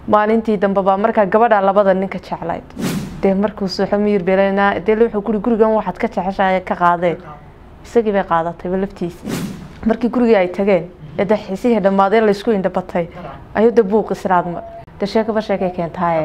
maalintii dambe baa markaa gabadha labada ninka jeclayd dee markuu suuxo miyir beelanaa dee wuxuu kuri gurigan waxaad ka jeceshahay ka qaadeen isagii bay qaadatayba laftiisii markii gurigii ay tageen ee dee xiisihii dhammaadeen laysku indhabatay ayuu dee buuq israadma dee sheekaba sheekay keentaaye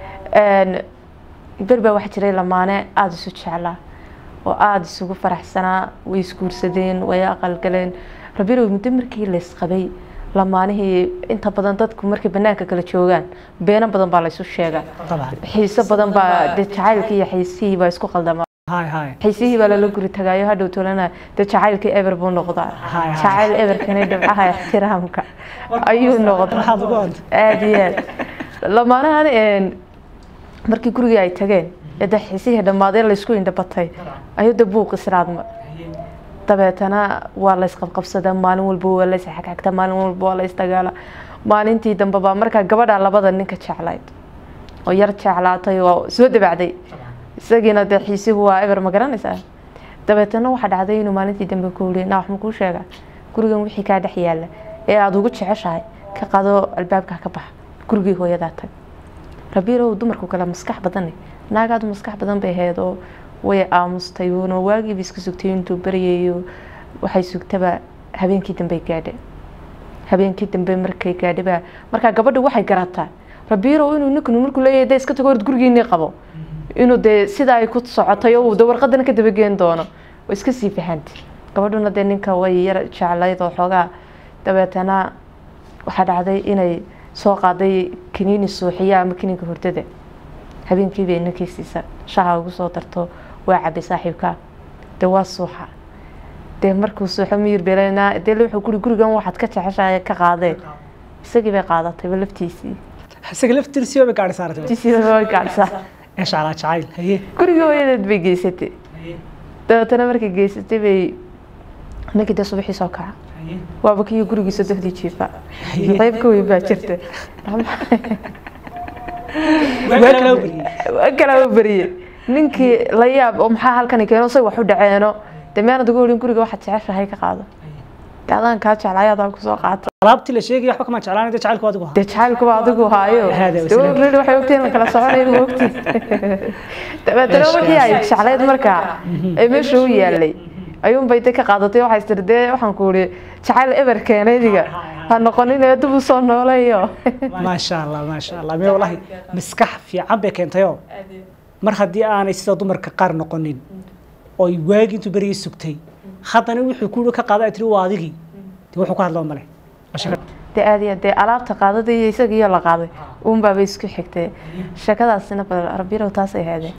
ber baa waxaa jiray lamaane aada isu jeclaa oo aada isugu faraxsanaa way isguursadeen way aqalgaleen rabirow muddo markii laysqabay lamaanihii inta badan dadku markay banaanka kala joogaan beeno badan baa laysu sheegaa xiiso badan baa de jacaylkii iyo xiisihii baa isku qaldamaa xiisihii baa lala guri tagaayo hadhow tolana de jacaylkii eber buu noqdaa jacayl eberkani dhibcaha ixtiraamka ayuu noqdaa aada iyo aad lamaanahan markii gurigii ay tageen ee de xiisihii dhammaadeen laysku indhabatay ayuu de buuq israadma dabeetana waa laysqabqabsadaa maalin walba waa lays xagxagta maalin walba waa lays dagaala maalintii dambe baa markaa gabadha labada ninka jeclayd oo yar jeclaatay oo soo dabacday isagiina dee xiisihu waa eber ma garanaysaa dabeetana waxaa dhacday inuu maalintii dambe ku wuli naa wax ma kuu sheega gurigan wixii kaa dhex yaala ee aada ugu jeceshahay ka qado albaabka ka baxa gurigii hooyadaa tag rabiirow dumarku kale maskax badane naagaadu maskax badan bay ahayd oo way aamustay uuna waagiiba iska sugtay intuu baryayo waxay sugtaba habeenkii dambe gaadha habeenkii dambe markay gaadhaba markaa gabadha waxay garataa rabiirow inuu ninkanu markuu leeyahay dee iska tago hord gurigiinii qabo inuu dee sidaa ay ku socotay oo de warqadana ka dabageen doono way iska sii fahantay gabadhuna dee ninka way yar jeclayd oo xoogaa dabeetana waxaa dhacday inay soo qaaday kaniini suuxiya ama kaniinka hordada habeenkii bay ninkii siisa shaha ugu soo darto waa cabay saaxiibka dee waa suuxa dee markuu suuxo miyir beelanaa dee wuxuu kuri gurigan waxaad ka jeceshahay ka qaadeen isagii bay qaadatayba laftiisii isaga laftiisii bay gaadhi saaratay laftiisiiba way gaadhsaa insha allah jacayl haye guriga hooyadeed bay geysatay dabeetana markay geysatay bay ninkii dee subaxii soo kaca waaba kii gurigiisa dohdii jiifa qayb ka weyn baa jirta waa kalaa beriye ninkii la yaab oo maxaa halkani keeno say wax u dhaceeno dee meanad ugu horin guriga waxaad jeceshahay ka qaado dee adaan kaa jeclay adaan kusoo qaata alaabtii la sheegaya waxba kama jeclaan dee jacaylku adigu dee jacaylkuba adigu haayo dee waxay ogtiin la kala soconayn ma ogtiin dabeetana wixii ay jeclayd markaa ee meesha u yaalay ayuunbay de ka qaadatay waxay tiri dee waxaan ku uri jacayl eber keenaydiga ha noqonin ee dib u soo nooleeyo maasha allah maasha allah mee wallahi maskax fiican bay keentayoo mar haddii aanay sida dumarka qaar noqonin oo waagi intuu berigii sugtay haddana wuxuu ku ka qaada ay tiri waa adigii dee wuxuu ka hadloo male dee aad iyo dee alaabta qaadada iyo isaga iyo la qaaday uunbaabay isku xigtay sheekadaasina bal rabirow taasay ahaadeen